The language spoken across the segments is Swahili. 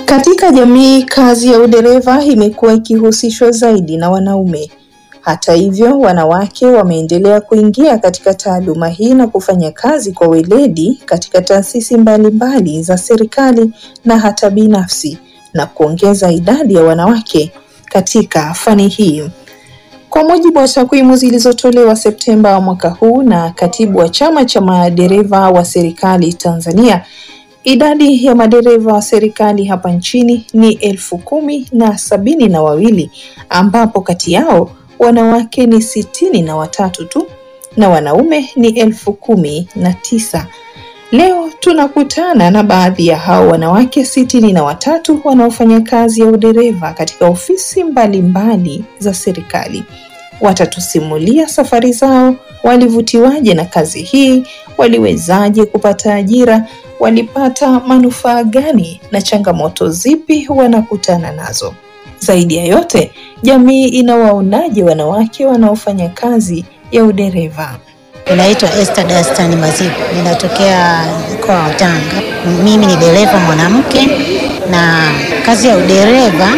Katika jamii, kazi ya udereva imekuwa ikihusishwa zaidi na wanaume. Hata hivyo, wanawake wameendelea kuingia katika taaluma hii na kufanya kazi kwa weledi katika taasisi mbalimbali za serikali na hata binafsi na kuongeza idadi ya wanawake katika fani hii. Kwa mujibu wa takwimu zilizotolewa Septemba mwaka huu na katibu wa chama cha madereva wa serikali Tanzania, idadi ya madereva wa serikali hapa nchini ni elfu kumi na sabini na wawili ambapo kati yao wanawake ni sitini na watatu tu na wanaume ni elfu kumi na tisa. Leo tunakutana na baadhi ya hao wanawake sitini na watatu wanaofanya kazi ya udereva katika ofisi mbalimbali mbali za serikali. Watatusimulia safari zao, walivutiwaje na kazi hii, waliwezaje kupata ajira, walipata manufaa gani na changamoto zipi wanakutana nazo. Zaidi ya yote, jamii inawaonaje wanawake wanaofanya kazi ya udereva? Ninaitwa Esther Dastan Maziku, ninatokea mkoa wa Tanga. Mimi ni dereva mwanamke na kazi ya udereva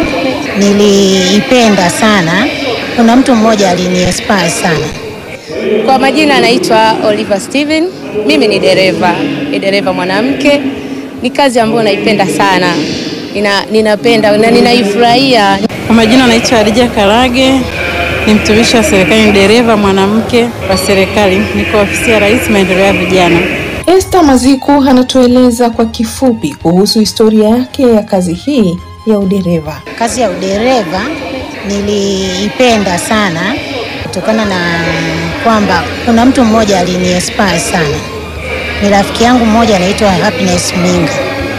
niliipenda sana. Kuna mtu mmoja aliniinspire sana. Kwa majina anaitwa Oliver Steven. Mimi ni dereva, ni dereva mwanamke. Ni kazi ambayo naipenda sana, nina, ninapenda na ninaifurahia. Kwa majina anaitwa Adija Karage, ni mtumishi wa serikali, ni dereva mwanamke wa serikali, niko ofisi ya Rais maendeleo ya vijana. Esther Maziku anatueleza kwa kifupi kuhusu historia yake ya kazi hii ya udereva. Kazi ya udereva niliipenda sana kutokana na kwamba kuna mtu mmoja aliniinspire sana. Ni rafiki yangu mmoja anaitwa Happiness Minga.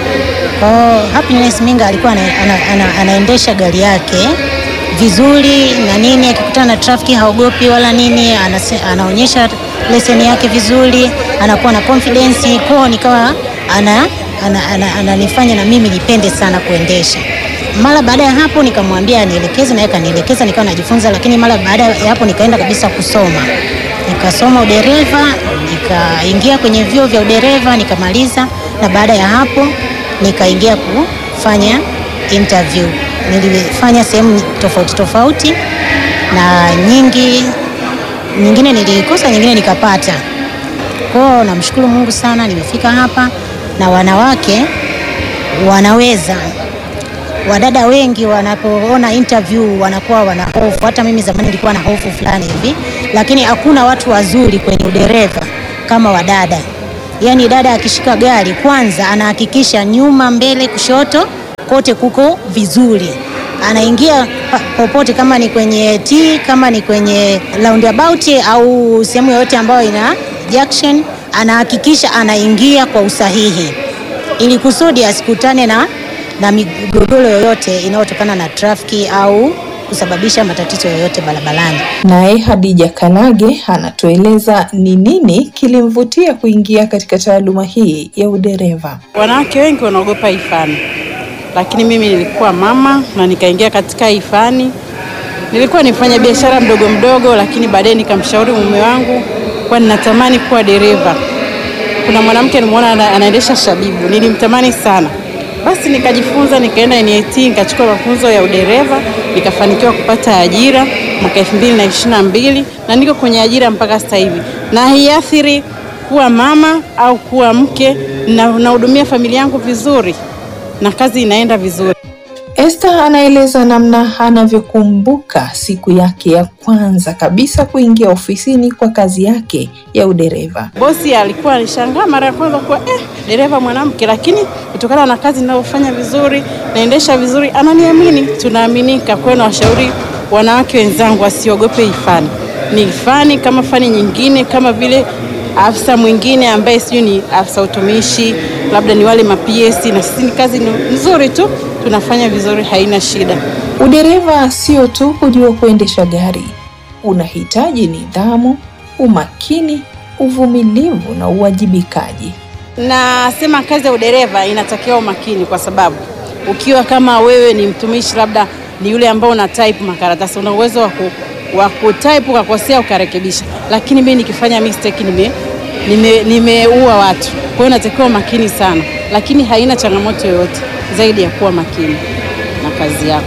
Kwa Happiness Minga alikuwa ana, ana, ana, anaendesha gari yake vizuri na nini, akikutana na trafiki haogopi wala nini, anase, anaonyesha leseni yake vizuri, anakuwa na confidence kwao, nikawa ana ananifanya ana, ana, ana na mimi nipende sana kuendesha. Mara baada ya hapo nikamwambia anielekeze, naye kanielekeza, nikawa najifunza, lakini mara baada ya hapo nikaenda kabisa kusoma, nikasoma udereva, nikaingia kwenye vyuo vya udereva nikamaliza, na baada ya hapo nikaingia kufanya interview. Nilifanya sehemu tofauti tofauti na nyingi nyingine nilikosa, nyingine nikapata. Kwao namshukuru Mungu sana, nimefika hapa na wanawake wanaweza. Wadada wengi wanapoona interview wanakuwa wana hofu. Hata mimi zamani nilikuwa na hofu fulani hivi, lakini hakuna watu wazuri kwenye udereva kama wadada. Yaani dada akishika gari kwanza anahakikisha nyuma, mbele, kushoto kote kuko vizuri anaingia popote, kama ni kwenye T, kama ni kwenye roundabout au sehemu yoyote ambayo ina junction, anahakikisha anaingia kwa usahihi, ili kusudi asikutane na, na migogoro yoyote inayotokana na trafiki au kusababisha matatizo yoyote barabarani. Naye Hadija Kalage anatueleza ni nini kilimvutia kuingia katika taaluma hii ya udereva. Wanawake wengi wanaogopa hii fani lakini mimi nilikuwa mama na nikaingia katika hii fani. Nilikuwa nifanya biashara mdogo mdogo, lakini baadaye nikamshauri mume wangu kwa ninatamani kuwa dereva. Kuna mwanamke nimeona anaendesha Shabibu, nilimtamani sana. Basi nikajifunza, nikaenda NIT, nikachukua mafunzo ya udereva, nikafanikiwa kupata ajira mwaka 2022 na niko kwenye ajira mpaka sasa hivi, na haiathiri kuwa mama au kuwa mke, na nahudumia familia yangu vizuri na kazi inaenda vizuri. Esther anaeleza namna anavyokumbuka siku yake ya kwanza kabisa kuingia ofisini kwa kazi yake ya udereva. Bosi alikuwa alishangaa mara ya kwanza kuwa eh, dereva mwanamke, lakini kutokana na kazi ninayofanya vizuri, naendesha vizuri, ananiamini, tunaaminika. Kwa hiyo nawashauri wanawake wenzangu wasiogope hii fani. Ni fani kama fani nyingine, kama vile afisa mwingine ambaye sijui ni afisa utumishi, labda ni wale ma-PS, na sisi ni kazi nzuri tu, tunafanya vizuri, haina shida. Udereva sio tu kujua kuendesha gari, unahitaji nidhamu, umakini, uvumilivu na uwajibikaji. Nasema kazi ya udereva inatakiwa umakini, kwa sababu ukiwa kama wewe ni mtumishi, labda ni yule ambao una type makaratasi, una uwezo wa wa kutype ukakosea ukarekebisha, lakini mimi nikifanya mistake nime nimeua nime watu. Kwa hiyo natakiwa makini sana, lakini haina changamoto yoyote. zaidi ya kuwa makini na kazi yako.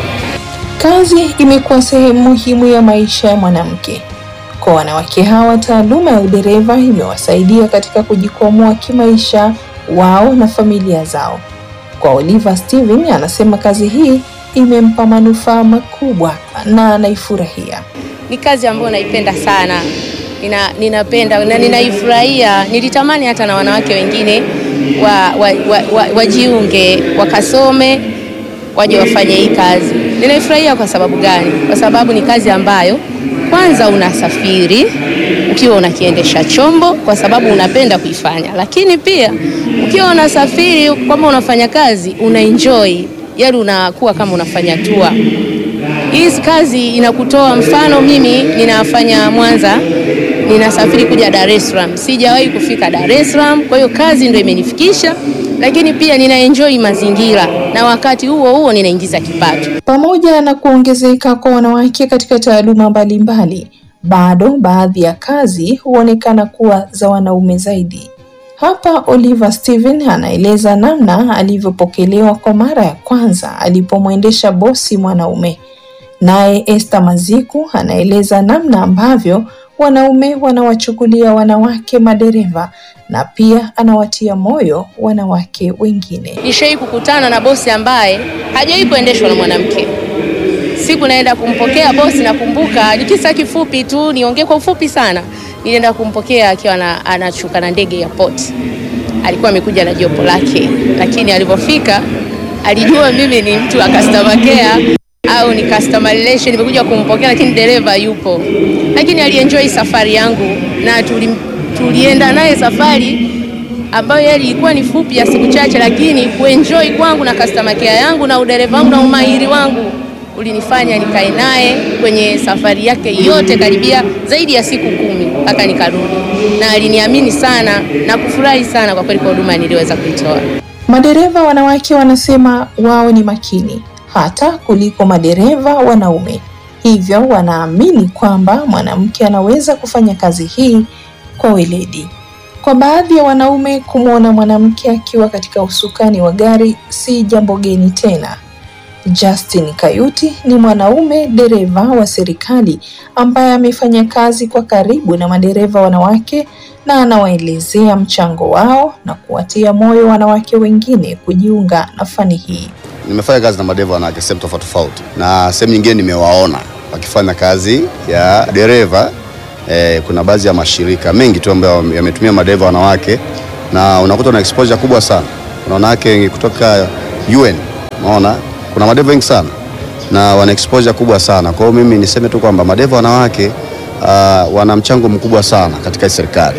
Kazi imekuwa sehemu muhimu ya maisha ya mwanamke. Kwa wanawake hawa, taaluma ya udereva imewasaidia katika kujikwamua kimaisha wao na familia zao. Kwa Oliver Steven, anasema kazi hii imempa manufaa makubwa na anaifurahia. Ni kazi ambayo naipenda sana, nina, ninapenda na ninaifurahia. Nilitamani hata na wanawake wengine wa, wa, wa, wa, wajiunge wakasome waje wafanye hii kazi. Ninaifurahia kwa sababu gani? Kwa sababu ni kazi ambayo kwanza unasafiri ukiwa unakiendesha chombo kwa sababu unapenda kuifanya, lakini pia ukiwa unasafiri kwamba unafanya kazi una enjoy, yaani unakuwa kama unafanya tour. Hii kazi inakutoa mfano, mimi ninafanya Mwanza, ninasafiri kuja Dar es Salaam, sijawahi kufika Dar es Salaam, kwa hiyo kazi ndio imenifikisha, lakini pia nina enjoy mazingira na wakati huo huo ninaingiza kipato. Pamoja na kuongezeka kwa wanawake katika taaluma mbalimbali, bado baadhi ya kazi huonekana kuwa za wanaume zaidi. Hapa Oliver Steven anaeleza namna alivyopokelewa kwa mara ya kwanza alipomwendesha bosi mwanaume. Naye Esther Maziku anaeleza namna ambavyo wanaume wanawachukulia wanawake madereva na pia anawatia moyo wanawake wengine. Nishai kukutana na bosi ambaye hajawahi kuendeshwa na mwanamke. Siku naenda kumpokea bosi, nakumbuka ni kisa kifupi tu, niongee kwa ufupi sana. Nilienda kumpokea akiwa na, anashuka na ndege ya port. Alikuwa amekuja na jopo lake, lakini alipofika alijua mimi ni mtu wa customer care au ni customer relation, nimekuja kumpokea, lakini dereva yupo, lakini alienjoy safari yangu na tuli, tulienda naye safari ambayo yeye ilikuwa ni fupi ya siku chache, lakini kuenjoy kwangu na customer care yangu na udereva wangu na umahiri wangu ulinifanya nikae naye kwenye safari yake yote karibia zaidi ya siku kumi mpaka nikarudi, na aliniamini sana na kufurahi sana kwa kweli kwa huduma niliweza kuitoa. Madereva wanawake wanasema wao ni makini hata kuliko madereva wanaume, hivyo wanaamini kwamba mwanamke anaweza kufanya kazi hii kwa weledi. Kwa baadhi ya wanaume, kumwona mwanamke akiwa katika usukani wa gari si jambo geni tena. Justin Kayuti ni mwanaume dereva wa serikali ambaye amefanya kazi kwa karibu na madereva wanawake na anawaelezea mchango wao na kuwatia moyo wanawake wengine kujiunga na fani hii. Nimefanya kazi na madereva wanawake sehemu tofauti tofauti, na sehemu nyingine nimewaona wakifanya kazi ya dereva. Eh, kuna baadhi ya mashirika mengi tu ambayo yametumia madereva wanawake na unakuta na exposure kubwa sana. Kuna wanawake kutoka UN, unaona kuna madereva wengi sana na wana exposure kubwa sana. Kwa hiyo mimi niseme tu kwamba madereva wanawake uh, wana mchango mkubwa sana katika serikali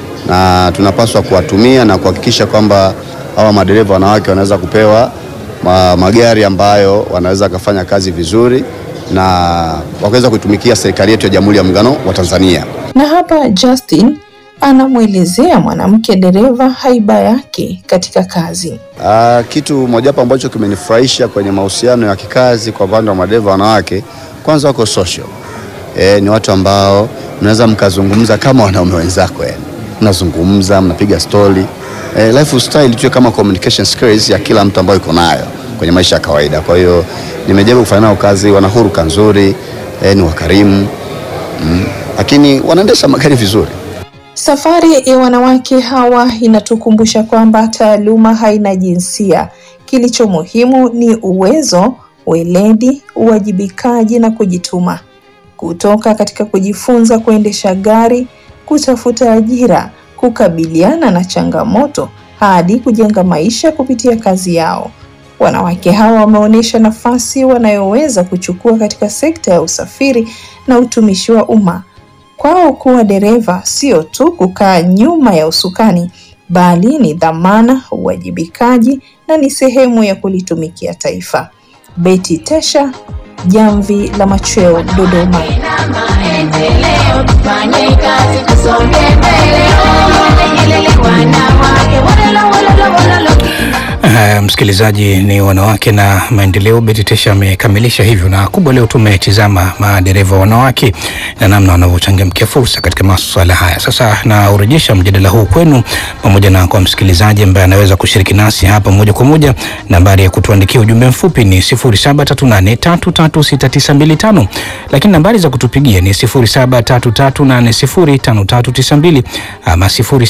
na tunapaswa kuwatumia na kuhakikisha kwamba hawa madereva wanawake wanaweza kupewa ma, magari ambayo wanaweza kufanya kazi vizuri na wakaweza kuitumikia serikali yetu ya Jamhuri ya Muungano wa Tanzania. Na hapa Justin anamwelezea mwanamke dereva haiba yake katika kazi. Uh, kitu mojawapo ambacho kimenifurahisha kwenye mahusiano ya kikazi kwa upande wa madereva wanawake, kwanza wako social. E, ni watu ambao mnaweza mkazungumza kama wanaume wenzako, yani mnazungumza mnapiga story. E, lifestyle tu kama communication skills ya kila mtu ambayo iko nayo kwenye maisha ya kawaida. Kwa hiyo nimejaribu kufanya nao kazi, wana huruka nzuri, e, ni wakarimu mm, lakini wanaendesha magari vizuri. Safari ya wanawake hawa inatukumbusha kwamba taaluma haina jinsia. Kilicho muhimu ni uwezo, weledi, uwajibikaji na kujituma. Kutoka katika kujifunza kuendesha gari, kutafuta ajira, kukabiliana na changamoto hadi kujenga maisha kupitia kazi yao. Wanawake hawa wameonyesha nafasi wanayoweza kuchukua katika sekta ya usafiri na utumishi wa umma. Kwao kuwa dereva sio tu kukaa nyuma ya usukani, bali ni dhamana, uwajibikaji na ni sehemu ya kulitumikia taifa. Betty Tesha, Jamvi la Machweo, Dodoma. maendeleo tufanye kazi tusonge mbele wanawake wanalo Uh, msikilizaji, ni wanawake na maendeleo. Beti Tesha amekamilisha hivyo, na kubwa leo tumetizama madereva wanawake na namna wanavyochangamkia fursa katika masuala haya. Sasa naurejesha mjadala huu kwenu, pamoja na kwa msikilizaji ambaye anaweza kushiriki nasi hapa moja kwa moja. Nambari ya kutuandikia ujumbe mfupi ni 0738336925 lakini nambari za kutupigia ni 0733805392 ama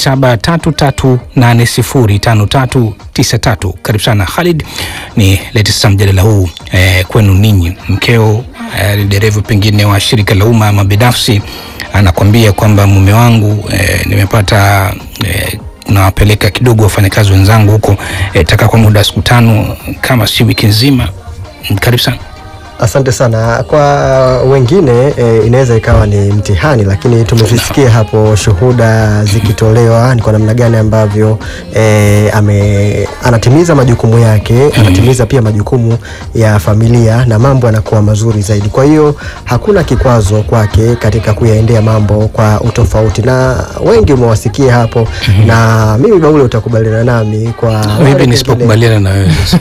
0733805393. Karibu sana Khalid, ni lete sasa mjadala huu eh, kwenu ninyi. Mkeo eh, dereva pengine wa shirika la umma ama binafsi anakwambia kwamba mume wangu eh, nimepata eh, nawapeleka kidogo wafanyakazi wenzangu huko eh, taka kwa muda wa siku tano kama si wiki nzima. Karibu sana. Asante sana. Kwa wengine e, inaweza ikawa ni mtihani, lakini tumezisikia hapo shuhuda zikitolewa ni kwa namna gani ambavyo e, ame, anatimiza majukumu yake, anatimiza pia majukumu ya familia na mambo yanakuwa mazuri zaidi. Kwa hiyo hakuna kikwazo kwake katika kuyaendea mambo kwa utofauti, na wengi umewasikia hapo, na mimi Baule utakubaliana nami kwa wale Vipi pengine- nisipokubaliana na wewe sasa?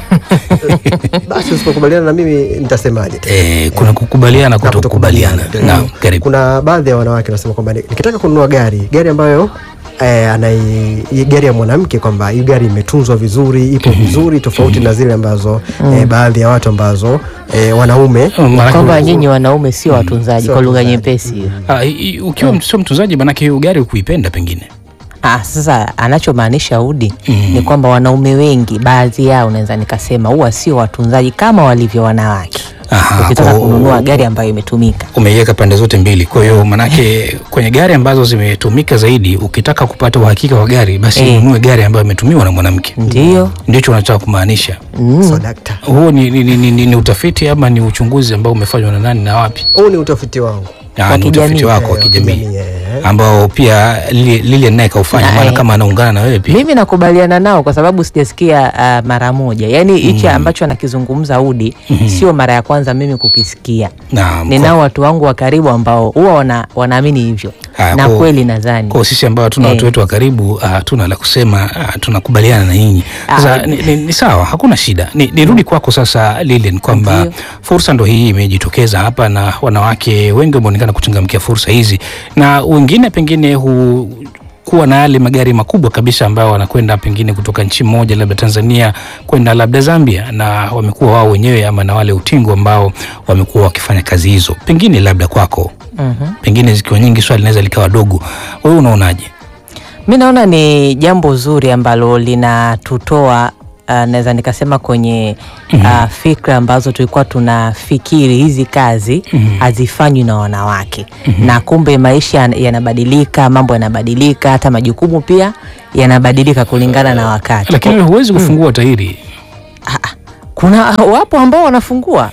basi usipokubaliana na mimi nitasemaje tena? Eh, kuna kukubaliana Na kutokubaliana. kutokubaliana. Naam, karibu. Kuna baadhi ya wanawake wanasema kwamba ni- nikitaka kununua gari gari ambayo eh, anai hii gari ya mwanamke kwamba hii gari imetunzwa vizuri ipo vizuri tofauti na zile ambazo eh, baadhi ya watu ambazo eh, wanaume Maanake kwamba u- nyinyi wanaume sio watunzaji sio kwa lugha watunzaji. nyepesi hiyo. ah, i- i- ukiwa sio mtunzaji, manake hiyo gari ukuipenda pengine. Ah, sasa anachomaanisha Udi ni kwamba wanaume wengi, baadhi yao naweza nikasema huwa sio watunzaji kama walivyo wanawake. Aha, Ukitaka kwa- kununua gari ambayo imetumika umeiweka pande zote mbili. Kwa hiyo manake kwenye gari ambazo zimetumika zaidi, ukitaka kupata uhakika wa gari, basi Eh. ununue gari ambayo imetumiwa na mwanamke. ndio Ndicho unataka kumaanisha. so dakta Huo ni, ni, ni, ni, ni utafiti ama ni uchunguzi ambao umefanywa na nani na wapi? huu ni utafiti wangu Ah, Wa ni utafiti kijamii. wako wa Eh, kijamii kijamii, eh. ambao pia Lili- Lilian naye kaufanya, Na, maana eh. kama anaungana na wewe pia. mimi nakubaliana nao kwa sababu sijasikia uh, mara moja, yaani hichi ambacho anakizungumza Udi sio mara ya kwanza mimi kukisikia. Naam, Ninao watu wangu wa karibu ambao huwa wana, wanaamini hivyo Haya, na kwa- kweli nadhani kwa sisi ambao hatuna Eh. watu wetu wa karibu ah, hatuna la kusema, ah, tunakubaliana na nyinyi. Sasa Ah. ni, ni, ni sawa, hakuna shida. Ni, nirudi kwako sasa Lilian, kwamba Ndio. fursa ndo hii imejitokeza hapa na wanawake wengi wameonekana kuchangamkia fursa hizi, na wengine pengine hu kuwa na yale magari makubwa kabisa ambayo wanakwenda pengine kutoka nchi moja labda Tanzania kwenda labda Zambia, na wamekuwa wao wenyewe ama na wale utingo ambao wamekuwa wakifanya kazi hizo, pengine labda kwako Mhm. pengine zikiwa nyingi swali linaweza likawa dogo. Wewe unaonaje? Mi naona ni jambo zuri ambalo linatutoa uh, naweza nikasema kwenye uh, fikra ambazo tulikuwa tunafikiri hizi kazi hazifanywi na wanawake na kumbe maisha yan- yanabadilika, mambo yanabadilika, hata majukumu pia yanabadilika kulingana na wakati. Lakini wewe huwezi kufungua tairi. Kuna wapo ambao wanafungua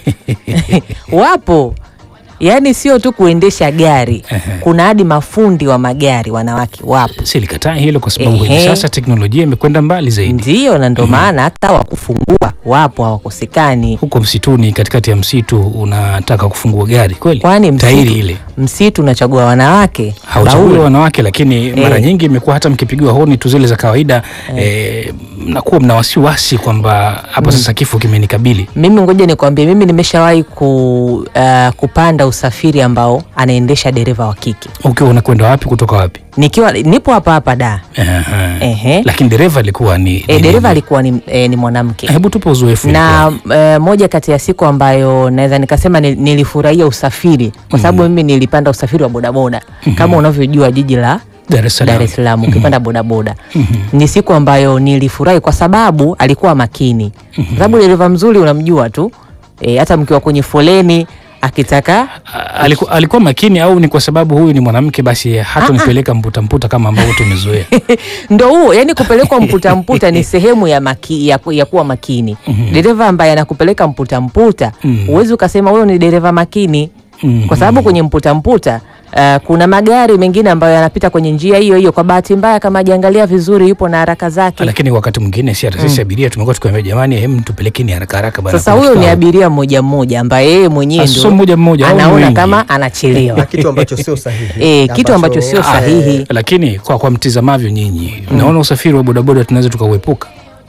wapo yaani sio tu kuendesha gari, kuna hadi mafundi wa magari wanawake wapo. Silikataa hilo kwa sababu hivi Ehe. sasa teknolojia imekwenda mbali zaidi. Ndio, na ndio maana hata wakufungua wapo, hawakosekani. Huko msituni, katikati ya msitu, unataka kufungua gari kweli? Kwani tairi msitu, ile msitu unachagua wanawake hauchagui Bauli. wanawake, lakini mara Eh. nyingi imekuwa hata mkipigiwa honi tu zile za kawaida eh, mnakuwa mna wasiwasi kwamba hapa sasa kifo kimenikabili. Mimi ngoja nikwambie, mimi nimeshawahi ku, uh, kupanda usafiri ambao anaendesha dereva wa kike Ukiwa unakwenda wapi kutoka wapi? nikiwa nipo hapa hapa da Aha. Ehe. Lakini dereva alikuwa ni, e, ni- dereva ni- alikuwa ni, e, ni mwanamke Hebu tupe uzoefu na ulikuwa. e, moja kati ya siku ambayo naweza nikasema ni- nilifurahia usafiri kwa sababu mimi nilipanda usafiri wa bodaboda kama unavyojua jiji la Dar es Salaam. Dar es Salaam ukipanda bodaboda ni siku ambayo nilifurahi kwa sababu alikuwa makini, kwa sababu dereva mzuri unamjua tu e, hata mkiwa kwenye foleni akitaka A- alikuwa, alikuwa makini au ni kwa sababu huyu ni mwanamke basi hata nipeleka mputa mputa kama ambavyo tumezoea? ndo huo yani kupelekwa mputa mputa ni sehemu ya, maki, ya, ku- ya kuwa makini dereva ambaye anakupeleka mputa mputa Mhm. huwezi ukasema huyo ni dereva makini Mhm. kwa sababu kwenye mputa mputa Uh, kuna magari mengine ambayo yanapita kwenye njia hiyo hiyo. Kwa bahati mbaya, kama ajiangalia vizuri, yupo na haraka zake. lakini wakati mwingine si hata sisi abiria tumekuwa tukiambia jamani, hem, tupelekeni haraka haraka bana. Sasa kuna huyo ni kikao." abiria mmoja mmoja ambaye yeye mwenyewe Ah, sio ndio mmoja mmoja, hao ni anaona wengi. kama anachelewa. na kitu ambacho sio sahihi Eh, kitu ambacho sio eh, sahihi. Lakini kwa, kwa mtizamavyo nyinyi mnaona usafiri wa bodaboda tunaweza tukauepuka?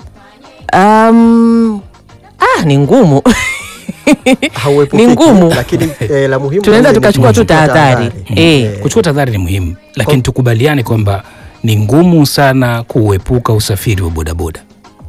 Um, ah, ni ngumu hauepukiki, Ni ngumu. lakini eh, la muhimu tunaweza zaidi ni tukachukua tu kuchukua tahadhari eh. Kuchukua tahadhari ni muhimu, lakini tukubaliane kwamba ni ngumu sana kuepuka usafiri wa bodaboda.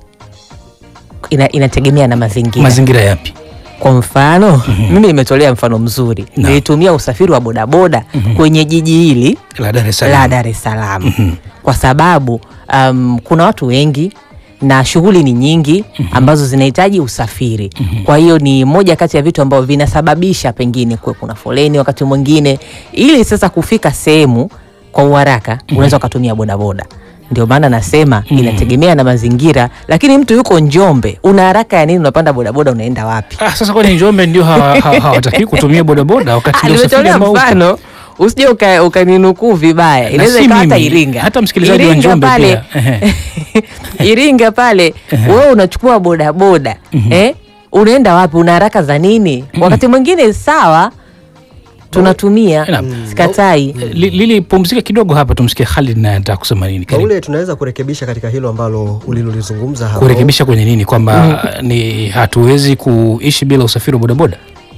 Ina, inategemea na mazingira. Mazingira yapi? Kwa mfano mimi nimetolea mfano mzuri, Na. nilitumia usafiri wa bodaboda kwenye jiji hili La Dar es la Salaam. Dar es Salaam kwa sababu um, kuna watu wengi na shughuli ni nyingi ambazo zinahitaji usafiri. Kwa hiyo ni moja kati ya vitu ambavyo vinasababisha pengine kuwe kuna foleni wakati mwingine, ili sasa kufika sehemu kwa uharaka unaweza ukatumia bodaboda. Ndio maana nasema inategemea na mazingira, lakini mtu yuko Njombe, una haraka ya nini? Unapanda bodaboda unaenda wapi? Ah, sasa kwani Njombe ndio hawa- hawa- hawataki kutumia bodaboda wakati Ah, ndio usafiri Nimetolea ambao upo? mfano usije uka- ukaninukuu vibaya, inaweza si ikawa hata mimi, Iringa, hata msikilizaji wa Iringa Njombe pale, pia. Ehe. Iringa pale wewe unachukua bodaboda eh, unaenda wapi? Una haraka za nini? Wakati mwingine sawa, tunatumia Naam. sikatai. Li- Lili, pumzika kidogo hapa, tumsikie Khalid naye anataka kusema nini. Karibu. Baule, tunaweza kurekebisha katika hilo ambalo ulilolizungumza hapo. Kurekebisha kwenye nini? Kwamba ni hatuwezi kuishi bila usafiri wa bodaboda.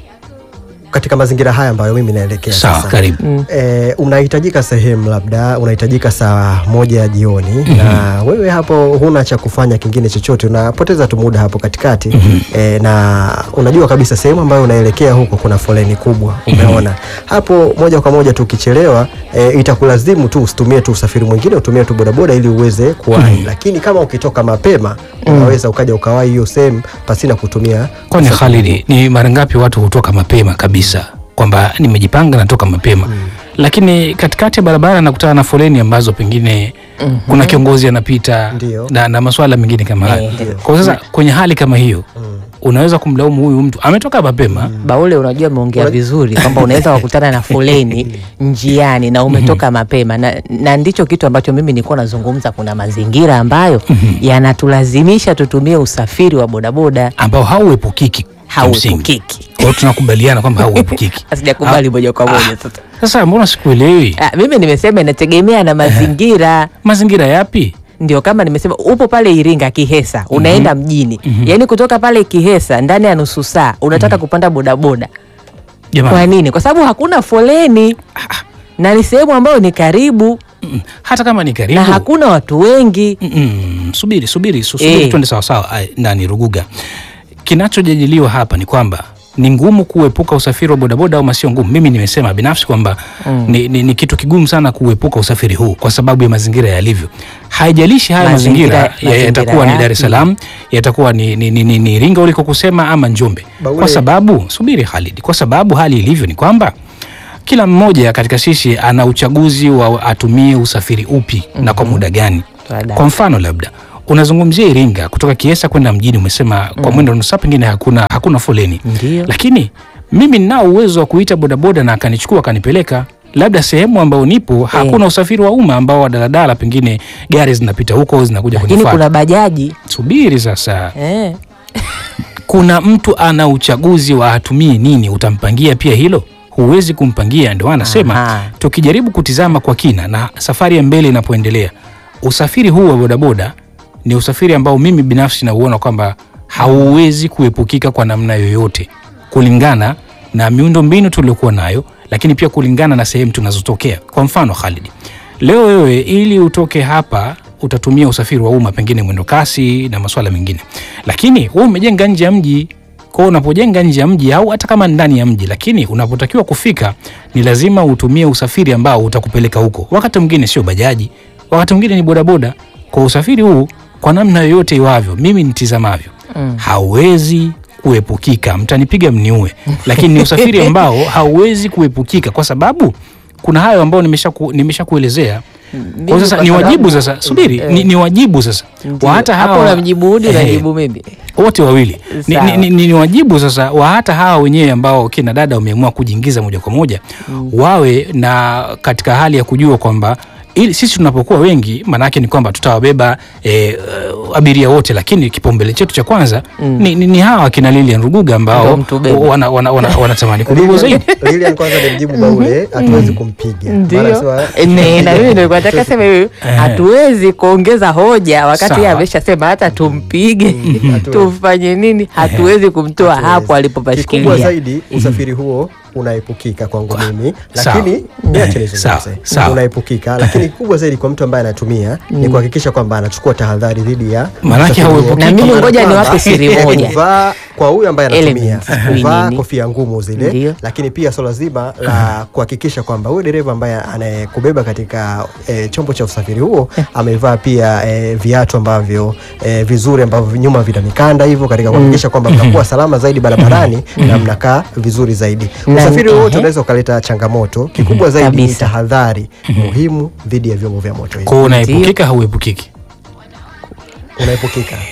katika mazingira haya ambayo mimi naelekea Sawa, sasa. karibu. Eh, unahitajika sehemu labda unahitajika saa moja ya jioni na wewe hapo huna cha kufanya kingine chochote, unapoteza tu muda hapo katikati eh, na unajua kabisa sehemu ambayo unaelekea huko kuna foleni kubwa, umeona hapo, moja kwa moja tu ukichelewa eh, itakulazimu tu usitumie tu usafiri mwingine, utumie tu bodaboda ili uweze kuwahi, lakini kama ukitoka mapema unaweza ukaja ukawahi hiyo sehemu pasina kutumia Kwani usafiri Khalid, ni mara ngapi watu hutoka mapema kabisa kwamba nimejipanga natoka mapema lakini katikati ya barabara nakutana na foleni ambazo pengine kuna kiongozi anapita Ndio. na, na maswala mengine kama hayo. Ndio. Kwa sasa kwenye hali kama hiyo unaweza kumlaumu huyu mtu ametoka mapema Baule, unajua umeongea vizuri kwamba unaweza kukutana na foleni njiani na umetoka mapema na, na ndicho kitu ambacho mimi nilikuwa nazungumza. Kuna mazingira ambayo yanatulazimisha tutumie usafiri wa bodaboda, ambao hauepukiki kimsingi. hauepukiki. Kwa hiyo tunakubaliana kwamba hauepukiki. Sijakubali moja kwa moja sasa. Sasa mbona sikuelewi? Ah, mimi nimesema inategemea na mazingira Mazingira yapi? ndio kama nimesema upo pale Iringa Kihesa unaenda mjini yaani kutoka pale Kihesa ndani ya nusu saa unataka kupanda bodaboda kwa Jamani, nini? Kwa sababu hakuna foleni na ni sehemu ambayo ni karibu mm, hata kama ni karibu na hakuna watu wengi. Mm, subiri subiri su- subiri Eh. twende sawasawa Ai, nani Ruguga. Kinachojadiliwa hapa ni kwamba ni ngumu kuepuka usafiri wa bodaboda au sio ngumu. Mimi nimesema binafsi kwamba ni, ni, ni kitu kigumu sana kuepuka usafiri huu kwa sababu ya mazingira yalivyo. Haijalishi haya Mazingira- mazingira, ya- yatakuwa ni mazingira Dar es Salaam, yatakuwa ni, ni, ni, ni, ni Iringa uliko kusema ama Njombe, Baule- kwa sababu subiri Khalid, kwa sababu hali ilivyo ni kwamba kila mmoja katika sisi ana uchaguzi wa atumie usafiri upi na kwa muda gani. Tuadai. Kwa mfano labda unazungumzia Iringa kutoka Kiesa kwenda mjini, umesema kwa mwendo wa nusu saa pengine hakuna, hakuna foleni, Ndio. lakini mimi ninao uwezo wa kuita bodaboda na akanichukua akanipeleka labda sehemu ambayo nipo hakuna usafiri wa umma ambao wa daladala, pengine gari zinapita huko zinakuja Lakini kunifuata. kuna bajaji Subiri sasa, eh. kuna mtu ana uchaguzi wa atumie nini, utampangia pia hilo? Huwezi kumpangia. Ndio anasema Aha. tukijaribu kutizama kwa kina na safari ya mbele inapoendelea, usafiri huu wa bodaboda ni usafiri ambao mimi binafsi nauona kwamba hauwezi kuepukika kwa namna yoyote, kulingana na miundo mbinu tuliokuwa nayo, lakini pia kulingana na sehemu tunazotokea. Kwa mfano Khalid, leo wewe ili utoke hapa utatumia usafiri wa umma, pengine mwendo kasi na masuala mengine, lakini wewe umejenga nje ya mji kwao unapojenga nje ya mji au hata kama ndani ya mji, lakini unapotakiwa kufika ni lazima utumie usafiri ambao utakupeleka huko. Wakati mwingine sio bajaji, wakati mwingine ni bodaboda. Kwa usafiri huu, kwa namna yoyote iwavyo, mimi nitizamavyo, hauwezi kuepukika. Mtanipiga mniue, lakini ni usafiri ambao hauwezi kuepukika kwa sababu kuna hayo ambayo nimesha ku, nimesha kuelezea. Kwa hiyo sasa kwa ni sababu- wajibu sasa, subiri, ni, ni wajibu sasa Ndio. wa hata hapo hawa unamjibu Hudi Ehe. unajibu mimi wote wawili ni, Sawa. ni, ni, ni, ni wajibu sasa wa hata hawa wenyewe ambao kina dada wameamua kujiingiza moja kwa moja wawe na katika hali ya kujua kwamba ili sisi tunapokuwa wengi maanaake ni kwamba tutawabeba e, uh, abiria wote lakini kipaumbele chetu cha kwanza ni, ni, ni hawa kina Lilian Ruguga ambao Ndio mtubebe. wana, wana, wana, wanatamani kubebwa zaidi Lilian kwanza ni mjibu Baule, hatuwezi kumpiga. Ndio. Maana sema- Ne, na mimi nilikuwa nataka sema hivi, hatuwezi kuongeza hoja wakati yeye Sawa. ameshasema hata tumpige Hatuwezi. tufanye nini, hatuwezi kumtoa Hatuwezi. hapo Kikubwa alipopashikilia. zaidi usafiri huo unaepukika kwangu mimi, Sawa. lakini niache Sawa, nizungumze. sawa. Unaepukika, lakini kubwa zaidi kwa mtu ambaye anatumia ni kuhakikisha kwamba anachukua tahadhari dhidi ya Maanake usafiri huo. hauepukiki. Na mimi Kwa maana ngoja kwamba, niwape siri eh, moja. kuvaa kwa huyu ambaye anatumia Elements, sijui kuvaa nini. kofia ngumu zile, Ndio. lakini pia swala zima la kuhakikisha kwamba huyu dereva ambaye anayekubeba katika eh, chombo cha usafiri huo amevaa pia eh, viatu ambavyo eh, vizuri ambavyo nyuma vina mikanda hivyo katika kuhakikisha kwamba mnakuwa salama zaidi barabarani na mnakaa vizuri zaidi. Na- Usafiri wowote ehe. unaweza ukaleta changamoto. Kikubwa zaidi ni Kabisa. tahadhari muhimu dhidi ya vyombo vya moto hivi. kwao unaepukika hauepukiki Unaepukika.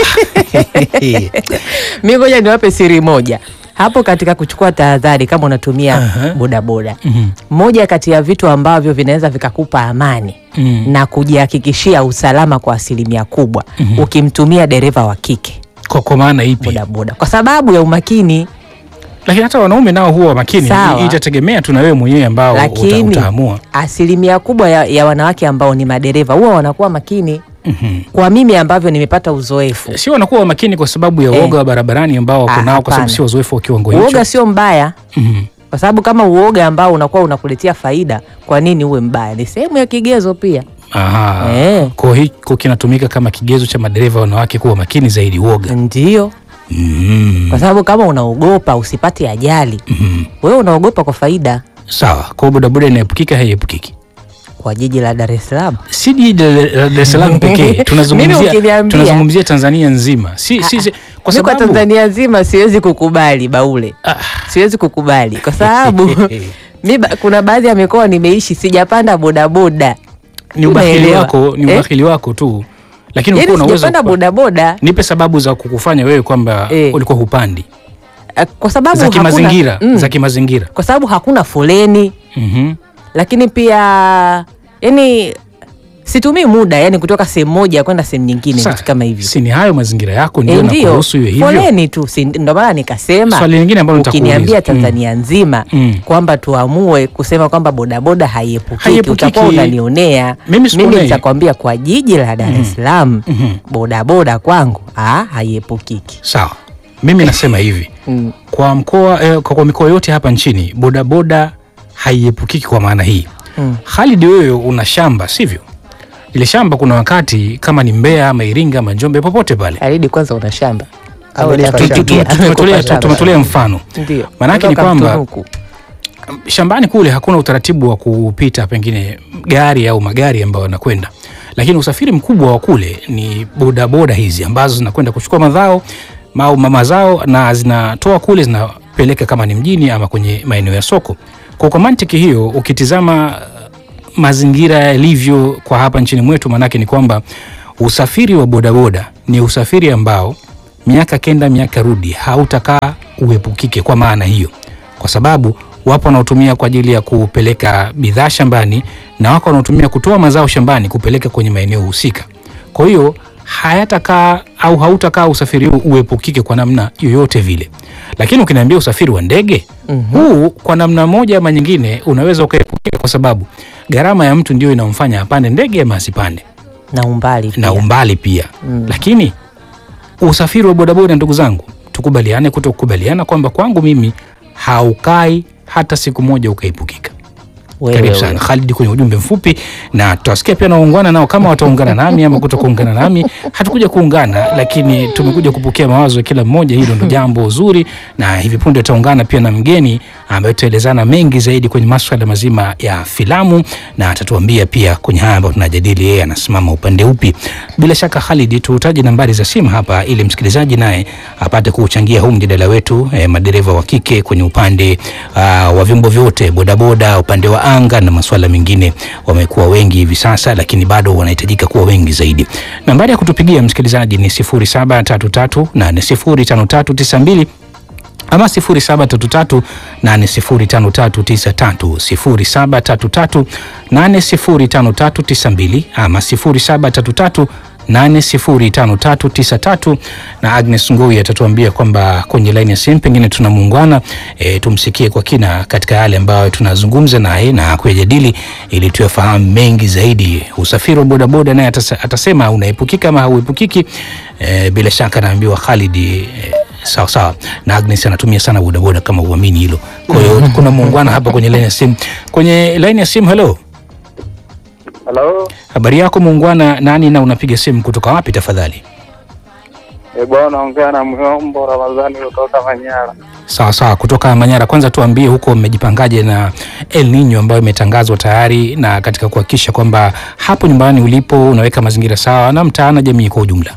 mi ngoja niwape siri moja hapo katika kuchukua tahadhari kama unatumia Aha. bodaboda Mhm. moja kati ya vitu ambavyo vinaweza vikakupa amani Mm. na kujihakikishia usalama kwa asilimia kubwa ukimtumia dereva wa kike kwa, kwa maana ipi bodaboda kwa sababu ya umakini lakini hata wanaume nao huwa makini Sawa. I- itategemea tu na wewe mwenyewe ambao uta, lakini utaamua asilimia kubwa ya, ya wanawake ambao ni madereva huwa wanakuwa makini Mhm. kwa mimi ambavyo nimepata uzoefu sio wanakuwa makini kwa sababu ya Eh. uoga wa barabarani ambao wako Ah, nao kwa sababu hapana. sio wazoefu wa kiwango hicho uoga sio mbaya Mhm. kwa sababu kama uoga ambao unakuwa unakuletea faida kwa nini uwe mbaya ni sehemu ya kigezo pia Aha. Eh. Kwa hiko kinatumika kama kigezo cha madereva wanawake kuwa makini zaidi uoga. ndio Mm. kwa sababu kama unaogopa usipate ajali Mhm. wewe unaogopa kwa faida Sawa. Kwa hiyo bodaboda inaepukika haiepukiki. kwa jiji la Dar es Salaam Si jiji la la Dar es Salaam pekee. Mimi Tunazungumzia ukiniambia- tunazungumzia Tanzania nzima. Si, si, si, kwa Mi kwa sababu Tanzania nzima siwezi kukubali Baule, Ah. siwezi kukubali kwa sababu mi ba, kuna baadhi ya mikoa nimeishi sijapanda bodaboda, ni ubahili Unaelewa? wako, ni Eh? ubahili wako tu. Lakini yaani ulikuwa unaweza sijapanda kupa- bodaboda Nipe sababu za kukufanya wewe kwamba Eh. ulikuwa hupandi. eh, kwa sababu Za hakuna- kimazingira, mm, za kimazingira. kwa sababu hakuna foleni, Mhm. lakini pia yani situmii muda yani kutoka sehemu moja kwenda sehemu nyingine, Sa- vitu kama hivyo. Si ni hayo mazingira yako ndio Eh, ndio nakuruhusu iwe hivyo. foleni tu, si ndio maana nikasema Swali lingine ambalo ukiniambia nitakuuliza. Tanzania nzima Mm. kwamba tuamue kusema kwamba bodaboda haiepukiki, Haiepukiki. utakuwa unanionea. Mimi sikunei. nitakwambia kwa jiji la Dar es Salaam Mhm. bodaboda kwangu ah, haiepukiki. Sawa. Mimi nasema hivi. Mm. kwa mkoa eh, kwa, kwa mikoa yote hapa nchini bodaboda haiepukiki kwa maana hii Mm. Khalid wewe una shamba sivyo ile shamba kuna wakati kama ni Mbeya ama Iringa ama Njombe popote pale Faridi, kwanza una shamba au Amenipa Tu- tu- tu- utakupigia? tu- tumetolea- Amekupa tumetolea shamba. mfano Ndio. Maanake ni Unataka kwamba- mtunuku. shambani kule hakuna utaratibu wa kupita pengine gari au magari ambayo yanakwenda lakini usafiri mkubwa wa kule ni bodaboda hizi ambazo zinakwenda kuchukua madhao au mazao na zinatoa kule zinapeleka kama ni mjini ama kwenye maeneo ya soko kwa kwa mantiki hiyo ukitizama uh, mazingira yalivyo kwa hapa nchini mwetu maanake ni kwamba usafiri wa bodaboda ni usafiri ambao miaka kenda miaka rudi hautakaa uepukike kwa maana hiyo kwa sababu wapo wanaotumia kwa ajili ya kupeleka bidhaa shambani na wako wanaotumia kutoa mazao shambani kupeleka kwenye maeneo husika. Kwa hiyo hayatakaa au hautakaa usafiri huu uepukike kwa namna yoyote vile. Lakini ukiniambia usafiri wa ndege huu kwa namna moja ama nyingine unaweza ukaepukika, kwa sababu gharama ya mtu ndio inamfanya apande ndege ama asipande na umbali na pia. umbali pia mm. Lakini usafiri wa bodaboda, ndugu zangu, tukubaliane kuto kukubaliana kwamba kwangu mimi haukai hata siku moja ukaepukika. Wewe, Karibu wewe. sana Khalid kwenye ujumbe mfupi, na tutawasikia pia na waungwana nao kama wataungana nami ama kuto kuungana nami. Hatukuja kuungana, lakini tumekuja kupokea mawazo ya kila mmoja. Hilo ndo jambo zuri, na hivi punde tutaungana pia na mgeni ambaye tutaelezana mengi zaidi kwenye maswala mazima ya filamu, na atatuambia pia kwenye haya ambayo tunajadili, yeye anasimama upande upi. Bila shaka Khalid, tutaje nambari za simu hapa ili msikilizaji naye apate kuchangia huu mjadala wetu, eh, madereva wa kike kwenye upande uh, wa vyombo vyote, bodaboda, upande wa anga na masuala mengine. Wamekuwa wengi hivi sasa, lakini bado wanahitajika kuwa wengi zaidi. Nambari ya kutupigia msikilizaji ni 0733805392 ama 0733 805393 0733 805392 ama 0733 805393 na Agnes Ngui atatuambia kwamba kwenye laini ya simu pengine tuna muungwana e, tumsikie kwa kina katika yale ambayo tunazungumza naye na kuyajadili ili tuyafahamu mengi zaidi. Usafiri wa bodaboda naye atasa- atasema unaepukika ama hauepukiki. E, bila shaka naambiwa Khalid e, sawa sawa na Agnes anatumia sana bodaboda kama uamini hilo. Kwa hiyo kuna muungwana hapa kwenye laini ya simu. Kwenye laini ya simu, hello. Halo, Habari yako muungwana, nani na unapiga simu kutoka wapi tafadhali? e bwana, ongea na Myombo Ramadhani kutoka Manyara. Sawa sawa, kutoka Manyara. Kwanza tuambie huko mmejipangaje na El Nino ambayo imetangazwa tayari, na katika kuhakikisha kwamba hapo nyumbani ulipo unaweka mazingira sawa na mtaa na jamii kwa ujumla.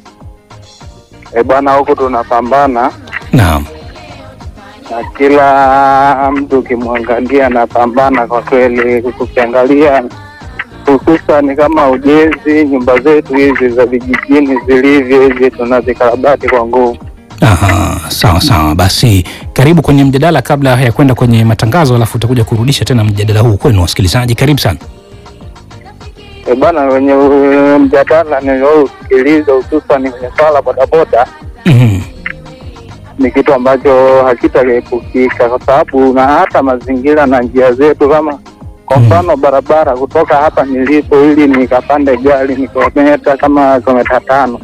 E bwana, huku tunapambana Naam. na kila mtu ukimwangalia anapambana kwa kweli. Ukiangalia hususani kama ujenzi, nyumba zetu hizi za vijijini zilivyo hivi, tunazikarabati kwa nguvu. Aha, sawa sawa. Basi karibu kwenye mjadala kabla ya kwenda kwenye matangazo, alafu utakuja kurudisha tena mjadala huu kwenu wasikilizaji. Karibu sana. E bwana, wenye uh, mjadala niliousikiliza hususani kwenye swala bodaboda Mhm. ni kitu ambacho hakitaepukika kwa sababu na hata mazingira na njia zetu, kama kwa mfano barabara kutoka hapa nilipo ili nikapande gari ni kilometa kama kilometa tano.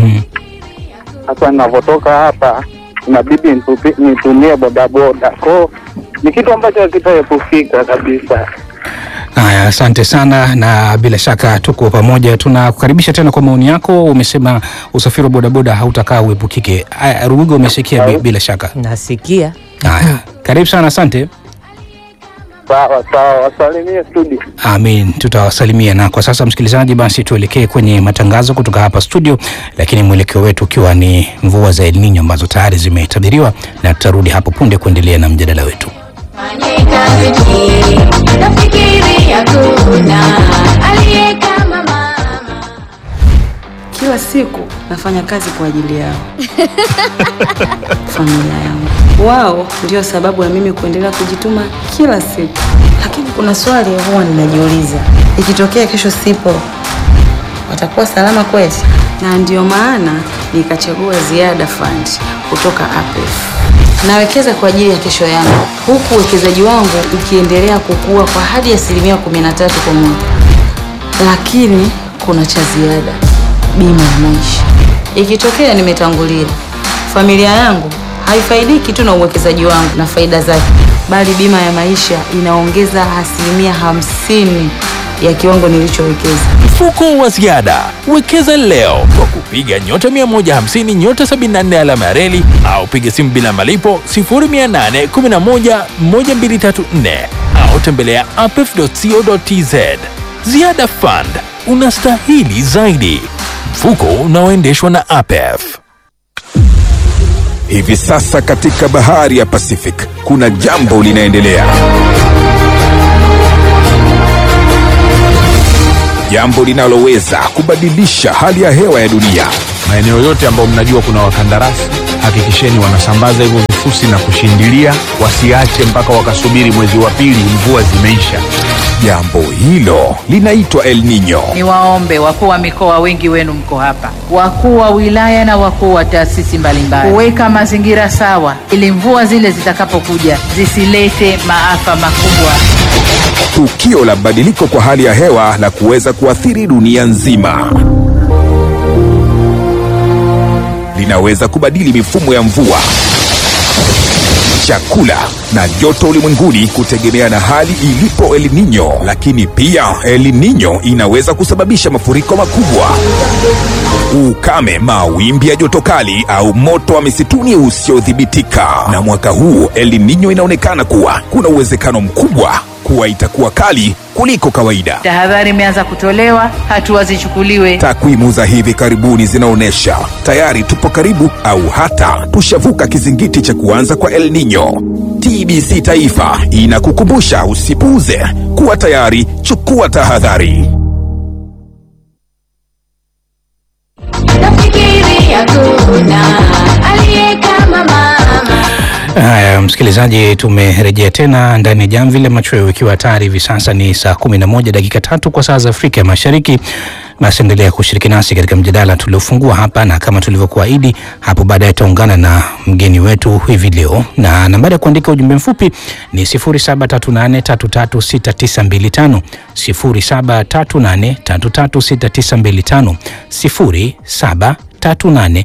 Sasa ninavyotoka hapa inabidi nitupi- nitumie bodaboda, kwao ni kitu ambacho hakitaepukika kabisa. Haya, asante sana, na bila shaka tuko pamoja. Tunakukaribisha tena kwa maoni yako. Umesema usafiri wa bodaboda hautakaa uepukike. Haya, Rugugo, umesikia bi- bila shaka. Nasikia. Haya, karibu sana, asante. Sawa sawa, wasalimie studio. Amin, tutawasalimia. Na kwa sasa, msikilizaji, basi tuelekee kwenye matangazo kutoka hapa studio, lakini mwelekeo wetu ukiwa ni mvua za El Nino ambazo tayari zimetabiriwa, na tutarudi hapo punde kuendelea na mjadala wetu. Nafikiri hakuna aliye kama mama. Kila siku nafanya kazi kwa ajili yao, familia yangu. Wao ndio sababu ya mimi kuendelea kujituma kila siku. Lakini kuna swali huwa ninajiuliza, ikitokea kesho sipo, watakuwa salama kweli? Na ndio maana nikachagua Ziada Fund kutoka APF. Nawekeza kwa ajili ya kesho yangu, huku uwekezaji wangu ukiendelea kukua kwa hadi asilimia 13 kwa mwaka. Lakini kuna cha ziada, bima ya maisha. Ikitokea nimetangulia, familia yangu haifaidiki tu na uwekezaji wangu na faida zake, bali bima ya maisha inaongeza asilimia hamsini ya kiwango nilichowekeza. Mfuko wa ziada wekeza leo kwa kupiga nyota 150 nyota 74 alama ya reli au piga simu bila malipo 0811 1234 au tembelea apef.co.tz. Ziada Fund, unastahili zaidi. Mfuko unaoendeshwa na APEF. Hivi sasa katika bahari ya Pacific kuna jambo linaendelea. Jambo linaloweza kubadilisha hali ya hewa ya dunia. maeneo yote ambayo mnajua kuna wakandarasi hakikisheni wanasambaza hivyo vifusi na kushindilia wasiache mpaka wakasubiri mwezi wa pili mvua zimeisha Jambo hilo linaitwa El Nino. Niwaombe wakuu wa mikoa, wengi wenu mko hapa, wakuu wa wilaya na wakuu wa taasisi mbalimbali, kuweka mazingira sawa ili mvua zile zitakapokuja zisilete maafa makubwa. Tukio la badiliko kwa hali ya hewa la kuweza kuathiri dunia nzima. Linaweza kubadili mifumo ya mvua, chakula na joto ulimwenguni kutegemea na hali ilipo El Nino. Lakini pia El Nino inaweza kusababisha mafuriko makubwa, ukame, mawimbi ya joto kali au moto wa misituni usiodhibitika. Na mwaka huu El Nino inaonekana kuwa kuna uwezekano mkubwa kuwa itakuwa kali kuliko kawaida. Tahadhari imeanza kutolewa, hatua zichukuliwe. Takwimu za hivi karibuni zinaonyesha tayari tupo karibu au hata tushavuka kizingiti cha kuanza kwa El Nino. TBC Taifa inakukumbusha usipuuze, kuwa tayari, chukua tahadhari. nafikiri hakuna aliye kama mama Haya, msikilizaji, tumerejea tena ndani ya jamvi la machweo, ikiwa tayari hivi sasa ni saa kumi na moja dakika tatu kwa saa za Afrika ya Mashariki. Basi endelea kushiriki nasi katika mjadala tuliofungua hapa, na kama tulivyokuahidi hapo baadaye tutaungana na mgeni wetu hivi leo, na nambari ya kuandika ujumbe mfupi ni 0738336925 0738336925 0738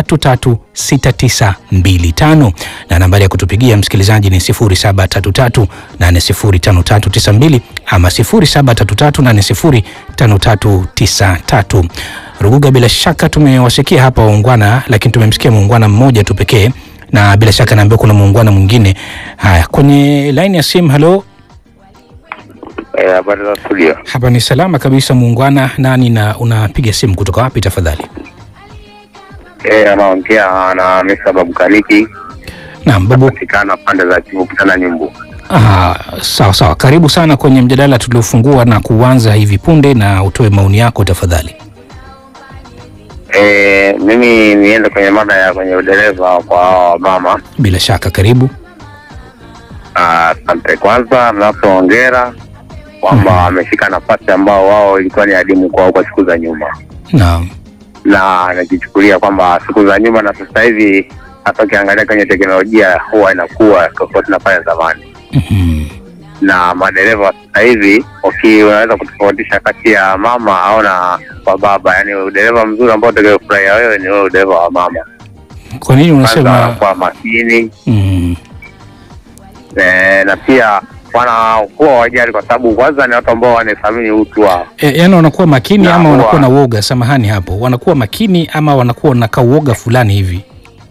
336925 na nambari ya kutupigia msikilizaji ni 0733805392 ama 0733805393. Ruguga, bila shaka tumewasikia hapa waungwana, lakini tumemsikia muungwana mmoja tu pekee, na bila shaka naambiwa kuna muungwana mwingine. Haya, kwenye laini ya simu. Halo, Eh, habari za studio. hapa ni salama kabisa muungwana. Nani na unapiga simu kutoka wapi tafadhali? Eh, anaongea na Mr. Babu Kaliki. Naam, babu. Patikana pande za Kivu Kitana Nyumbu. Ah, sawa sawa, karibu sana kwenye mjadala tuliofungua na kuanza hivi punde, na utoe maoni yako tafadhali. Eh, mimi niende kwenye mada ya kwenye udereva kwa mama. Bila shaka, karibu. Ah, Asante. Kwanza napoongera kwamba ameshika nafasi ambao wao ilikuwa ni adimu kwao kwa siku za nyuma, Naam. na nakichukulia kwamba siku za nyuma na sasa hivi, hata ukiangalia kwenye teknolojia huwa inakuwa tofauti na pale zamani. na madereva wa sasa hivi uki unaweza kutofautisha kati ya mama au na kwa baba, yani udereva mzuri ambao utakaofurahia wewe ni ule udereva wa mama. Kwa nini Kwanza unasema wanakuwa makini mm, eh, na pia wanakuwa wajali, kwa sababu kwanza ni watu ambao wanathamini utu wao. e, yani wanakuwa makini Na ama huwa- wanakuwa na uoga? Samahani hapo, wanakuwa makini ama wanakuwa na kauoga fulani hivi?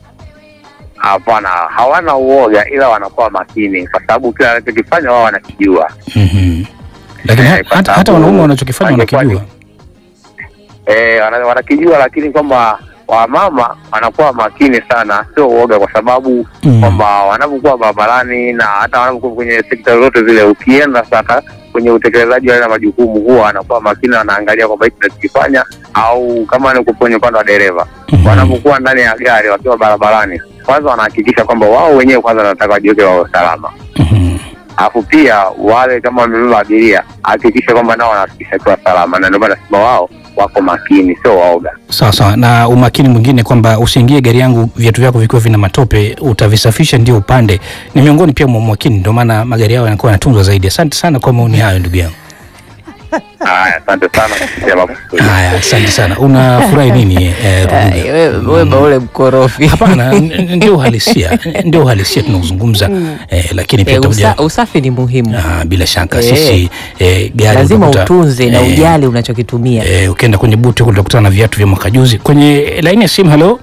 Hapana, hawana uoga, ila wanakuwa makini, kwa sababu kila wanachokifanya wao wanakijua. Mhm. Lakini ha- kwa hata, hata sababu wanaume wanachokifanya wangekuwa ni- wanakijua. eh, wana- wanakijua, lakini kwamba wamama wanakuwa makini sana, sio uoga, kwa sababu kwamba wanapokuwa barabarani na hata wanapokuwa kwenye sekta zote zile, ukienda sasa kwenye utekelezaji wa yale majukumu, huwa wanakuwa makini, wanaangalia kwamba hiki tunachokifanya, au kama ni kwenye upande wa dereva, wanapokuwa ndani ya gari wakiwa barabarani, kwanza wanahakikisha kwamba wao wenyewe kwanza wanataka wajiweke wao salama alafu pia wale kama wamebeba abiria hakikisha kwamba nao wanahakikisha kiwa salama, na ndio maana nasema wao wako makini, sio waoga. Sawa sawa, na umakini mwingine kwamba usiingie gari yangu viatu vyako vikiwa vina matope, utavisafisha ndio upande, ni miongoni pia mwa umakini, ndio maana magari yao yanakuwa yanatunzwa zaidi. Asante sana kwa maoni hayo ndugu yangu. Haya, asante sana kusikia mambo. Haya, asante sana. Unafurahi nini eh, Rubuga? wewe baule mkorofi. Hapana, n- ndio uhalisia, ndio uhalisia tunaozungumza eh, lakini pia Eh, tutakuja usa, usafi ni muhimu. Ah, bila shaka Eh. sisi eh, gari Lazima utakuta- utunze na eh, ujali unachokitumia. eh, ukienda kwenye buti huko utakutana na viatu vya mwaka juzi. Kwenye laini ya simu, halo,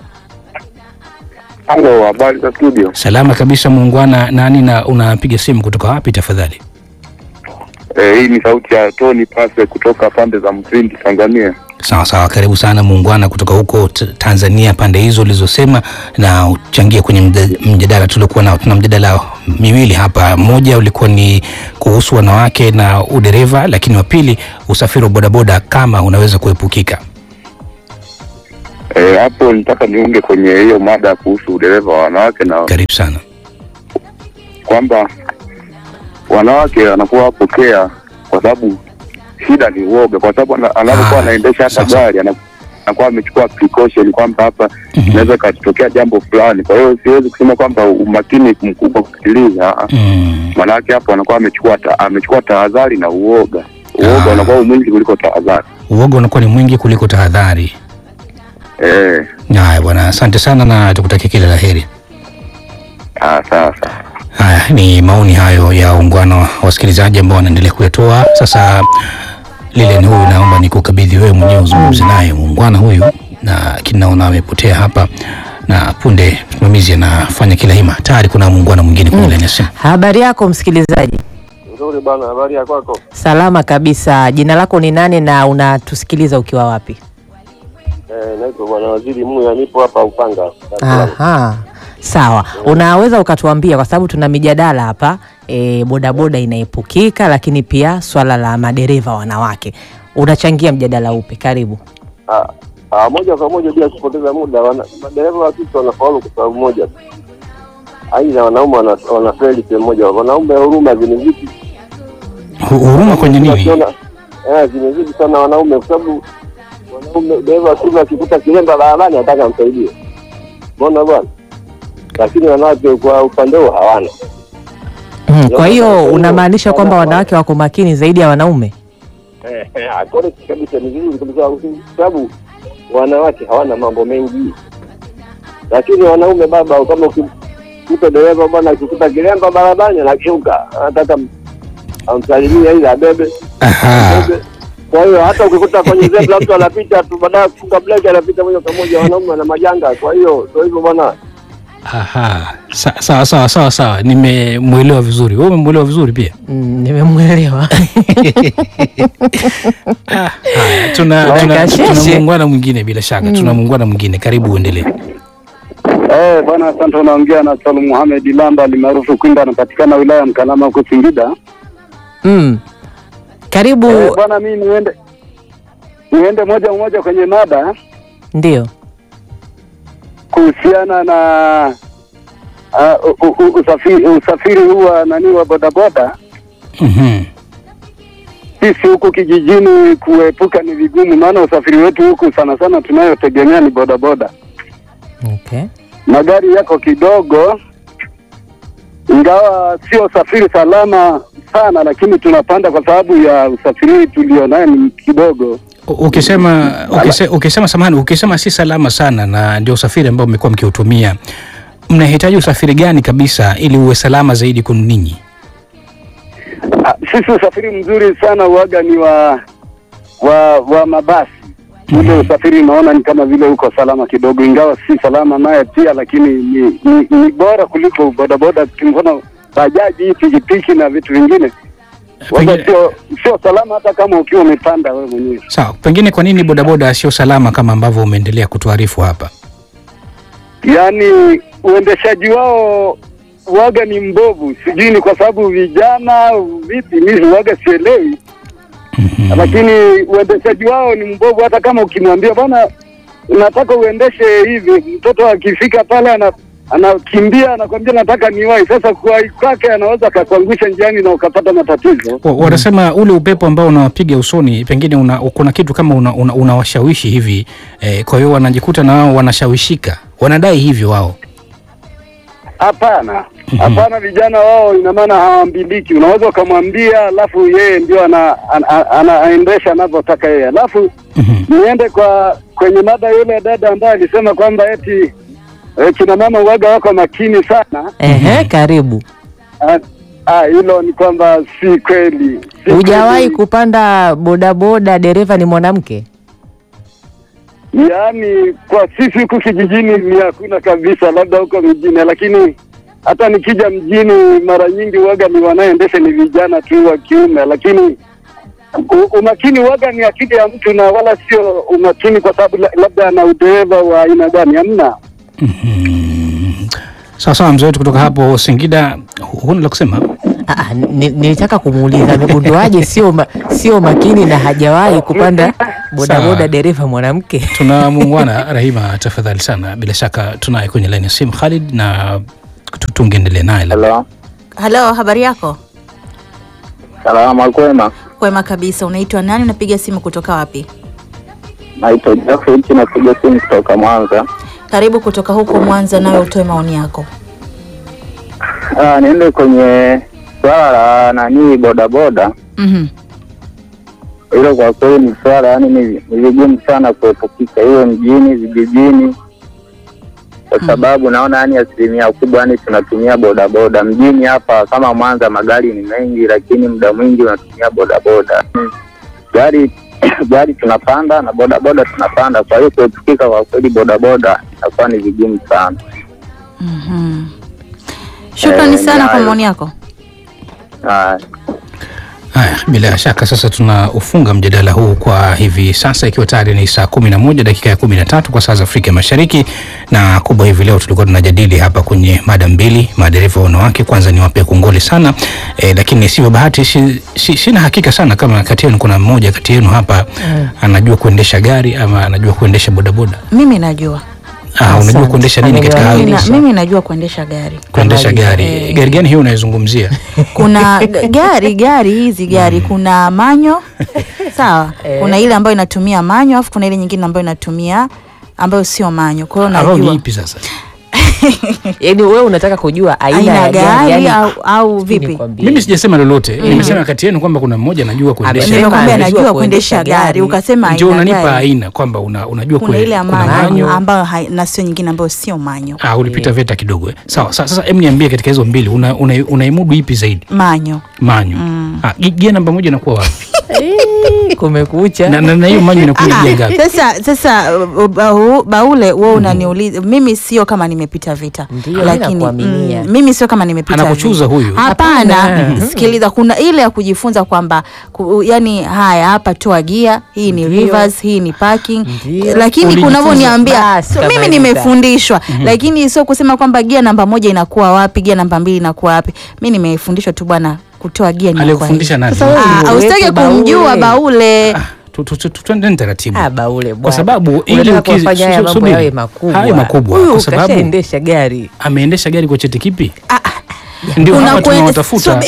Halo, habari za studio? salama kabisa muungwana. Nani na unapiga simu kutoka wapi tafadhali? Eh, hii ni sauti ya Tony Pase kutoka pande za Mfindi, Tanzania. Sawa sawa, karibu sana muungwana kutoka huko t- Tanzania, pande hizo ulizosema, na uchangie kwenye mja- mjadala tuliokuwa nao. Tuna mjadala miwili hapa, mmoja ulikuwa ni kuhusu wanawake na udereva, lakini wa pili usafiri wa bodaboda kama unaweza kuepukika. Eh, hapo nitaka niunge kwenye hiyo mada kuhusu udereva wa wanawake na Karibu sana. kwamba wanawake wanakuwa wapokea kwa sababu shida ni uoga, kwa sababu ana- anapokuwa anaendesha hata gari ana- anakuwa amechukua precaution kwamba hapa inaweza ikatokea jambo fulani. Kwa hiyo siwezi kusema kwamba umakini mkubwa kupitiliza, ah, ah. maanake hapo anakuwa amechukua ta, amechukua tahadhari na uoga. Uoga unakuwa mwingi kuliko tahadhari. Uoga unakuwa ni mwingi kuliko tahadhari. Eh, Haya bwana, asante sana na tukutakia kila la heri. ah, sawa sawa. Haya ni maoni hayo ya ungwana wa wasikilizaji ambao wanaendelea kuyatoa. Sasa lile ni huyu, naomba nikukabidhi wewe mwenyewe uzungumze naye muungwana huyu, na lakini naona amepotea hapa, na punde msimamizi anafanya kila hima. Tayari kuna muungwana mwingine kwenye laini ya simu. Habari yako msikilizaji? Nzuri bana, habari ya kwako? Salama kabisa. Jina lako ni nani na unatusikiliza ukiwa wapi? Eh, naitwa bwana Waziri Muya, nipo hapa Upanga. Dar es Salaam. Aha. Sawa, unaweza ukatuambia, kwa sababu tuna mijadala hapa e, bodaboda inaepukika, lakini pia swala la madereva wanawake, unachangia mjadala upi? Karibu. Ah, ah, moja kwa moja bila kupoteza muda, wana- madereva wa kike wanafaulu kwa sababu moja tu, aidha wanaume wana- wanafeli sehemu moja. Wanaume huruma zimezidi Hu- Huruma kwenye nini? Wakiona- eh, zimezidi sana wanaume, kwa sababu wanaume dereva wa kiume akikuta kilemba barabarani anataka amsaidie, umeona bwana, lakini wanawake kwa upande huo hawana. Mm, kwa hiyo unamaanisha kwamba wanawake wako makini zaidi ya wanaume? Eh, eh, correct kabisa, ni vizuri kabisa, kwa sababu wanawake hawana mambo mengi, lakini wanaume baba, kama ukikuta dereva bwana akikuta kilemba barabarani anageuka, anataka m- amsalimie ili abebe abebe. Kwa hiyo hata ukikuta kwenye zebra mtu anapita tu, baadaye kufunga breki anapita moja kwa moja, wanaume wana majanga. Kwa hiyo ndio hivyo bwana. Aha, Sa- sawa sawa sawa sawa, nimemwelewa vizuri. Wewe umemwelewa vizuri pia? Mm, nimemwelewa. Haya, tuna Weka tuna, sheshe. tuna muungwana mwingine bila shaka, Mm. tuna muungwana mwingine. Karibu uendelee. Eh, bwana asante, unaongea na Salum Mohamed Lamba alimaarufu Kwinda, anapatikana wilaya ya Mkalama huko Singida. Mm. Karibu. Eh, bwana mimi niende niende moja moja kwenye mada Ndio. kuhusiana na uh, u, u, usafiri usafiri huu wa nani wa bodaboda. Mhm. Sisi huku kijijini kuepuka ni vigumu, maana usafiri wetu huku sana sana tunayotegemea ni bodaboda. Okay. magari yako kidogo, ingawa sio usafiri salama sana, lakini tunapanda kwa sababu ya usafiri tulionayo ni kidogo. U- Ukisema ukise, ukisema samahani, ukisema si salama sana na ndio usafiri ambao mmekuwa mkiutumia, mnahitaji usafiri gani kabisa ili uwe salama zaidi kwenu ninyi? Ah, Sisi usafiri mzuri sana uaga ni wa wa wa mabasi ule usafiri naona ni kama vile uko salama kidogo, ingawa si salama naye pia, lakini ni, ni, ni bora kuliko bodaboda. Mfano bajaji, hii pikipiki na vitu vingine waga sio sio salama, hata kama ukiwa umepanda wewe mwenyewe. Sawa, pengine kwa nini bodaboda sio salama kama ambavyo umeendelea kutuarifu hapa? yaani uendeshaji wao waga ni mbovu, sijui ni kwa sababu vijana au vipi, mimi waga sielewi, lakini uendeshaji wao ni mbovu. Hata kama ukimwambia bwana, nataka uendeshe hivi, mtoto akifika pale ana anakimbia anakwambia nataka niwahi. Sasa kuwahi kwake anaweza akakuangusha njiani na ukapata matatizo. Wa- Wanasema ule upepo ambao unawapiga usoni pengine una, kuna kitu kama unawashawishi una, una unawashawishi hivi eh, kwa hiyo wanajikuta na wao wanashawishika, wanadai hivyo wao. Hapana, hapana, vijana wao ina maana hawambiliki. Unaweza ukamwambia, alafu yeye ndio ana, ana, ana, anaendesha anavyotaka yeye. Alafu niende kwa kwenye mada yule dada ambaye alisema kwamba eti eh, kina mama uwaga wako makini sana. Ehe, karibu. Ah, ah, hilo ni kwamba si kweli. Si Hujawahi kweli. kupanda bodaboda, dereva ni mwanamke? Yaani kwa sisi huku kijijini ni hakuna kabisa, labda huko mjini, lakini hata nikija mjini mara nyingi waga ni wanaendesha ni vijana tu wa kiume, lakini u- umakini waga ni akili ya mtu na wala sio umakini kwa sababu la- labda ana udereva wa aina gani, hamna. Sawa sawa, mzee wetu kutoka hapo Singida, hu- huna la kusema? Ah, ah, ni- nilitaka kumuuliza amegunduaje sio ma, sio makini na hajawahi kupanda bodaboda Sawa. dereva mwanamke. Tuna muungwana Rahima, tafadhali sana, bila shaka tunaye kwenye laini ya simu Khalid, na tu- tungeendelea naye labda. Halo, habari yako? Salama kwema, Kwema kabisa. Unaitwa nani? Unapiga simu kutoka wapi? naitwa Jafet, napiga simu kutoka Mwanza. Karibu kutoka huko Mwanza, nawe utoe maoni yako. Ah, niende kwenye swala la nani bodaboda. Mhm. Hilo kwa kweli ni swala yani ni ni vigumu sana kuepukika, iwe mjini, vijijini, kwa sababu naona yani asilimia kubwa yani tunatumia bodaboda mjini hapa. Kama Mwanza magari ni mengi, lakini muda mwingi unatumia bodaboda. Gari gari tunapanda na bodaboda tunapanda, kwa hiyo kuepukika kwa kweli bodaboda inakuwa ni vigumu sana. Mhm. Shukrani Eh, sana kwa nayo. maoni yako. Ah, Haya, bila shaka sasa tunaufunga mjadala huu kwa hivi sasa, ikiwa tayari ni saa kumi na moja dakika ya kumi na tatu kwa saa za Afrika Mashariki, na kubwa hivi leo tulikuwa tunajadili hapa kwenye mada mbili, madereva wanawake. Kwanza niwape kongole sana e, lakini sivyo bahati si, si, sina hakika sana kama kati yenu kuna mmoja kati yenu hapa Mm. anajua kuendesha gari ama anajua kuendesha bodaboda. Mimi najua Ah, unajua kuendesha nini katika mimi, hayo? na, mimi najua kuendesha gari. Kuendesha gari. Gari gani hiyo unayozungumzia? Kuna g- gari gari hizi gari kuna manyo sawa, kuna ile ambayo inatumia manyo, alafu kuna ile nyingine ambayo inatumia ambayo sio manyo. Kwa hiyo Ambao ni najua ipi sasa? Yaani wewe unataka kujua aina, aina ya ya gari yani- au, au vipi? Mimi sijasema lolote, Mm. nimesema kati yenu kwamba kuna mmoja anajua kuendesha. Nimekwambia najua kuendesha gari, ukasema Ndio aina unanipa gari. aina kwamba una, unajua Kuna kue- ile ya kuna manyo ambayo hai- na sio nyingine ambayo sio manyo. Ah, ulipita VETA kidogo eh. Sawa, sa- sasa em niambie katika hizo mbili una, una, unaimudu ipi zaidi? Manyo. Manyo. Ah, gi- gia namba moja inakuwa wapi? Kumekucha. Na na na hiyo manyo inakuja gia ngapi? Sasa sasa uh, bau- Baule wewe unaniuliza mimi sio kama nimepita vita. Ndio, mimi nakuaminia. mimi sio kama nimepita Anakuchuza vita. huyu. Hapana, Hapana. sikiliza kuna ile ya kujifunza kwamba ku, yani haya hapa toa gia, hii ni Ndio. reverse, hii ni parking. Ndio. Lakini Ulijifunza. kunavyoniambia Basi, so, mimi kabisa. nimefundishwa Mhm. lakini sio kusema kwamba gia namba moja inakuwa wapi, gia namba mbili inakuwa wapi. Mimi nimefundishwa tu bwana kutoa gia ni kwa Aliyekufundisha hii. nani? Sasa wewe Ah, usitaki wetu kumjua Baule. Baule. Tu- tu- tu- tu- Twende taratibu. Ah, Baule bwana. Kwa sababu ili Unataka ukizi- kuwafanya haya su- mambo subiri. yawe makubwa. Hayo makubwa Huyu kwa sababu kashaendesha gari. ameendesha gari kwa cheti kipi? Ndio Kuna hapa kwe- tunawatafuta.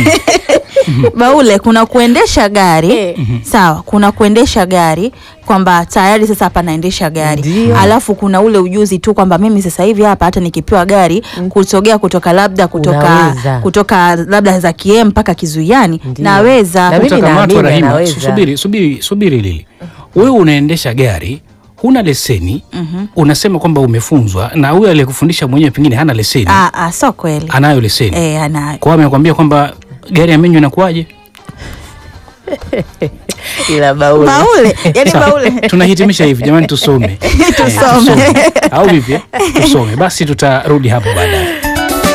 Baule, kuna kuendesha gari sawa, kuna kuendesha gari kwamba tayari sasa hapa naendesha gari, alafu kuna ule ujuzi tu kwamba mimi sasa hivi hapa hata nikipewa gari kusogea kutoka labda kutoka Unaweza. kutoka labda za kiem mpaka Kizuiani naweza. Utakamatwa Rahima. Su- Subiri, subiri, subiri Lili. Wewe unaendesha gari huna leseni Mhm. unasema kwamba umefunzwa na huyo aliyekufundisha mwenyewe pengine hana leseni Ah, ah, sio kweli. anayo leseni Eh, anayo. kwa hiyo amekwambia kwamba gari ya menyu inakuwaje ila baule Baule, yani Sawa. Baule. tunahitimisha hivi jamani tusome Eh, Tusome. au vipi eh? tusome basi tutarudi hapo baadaye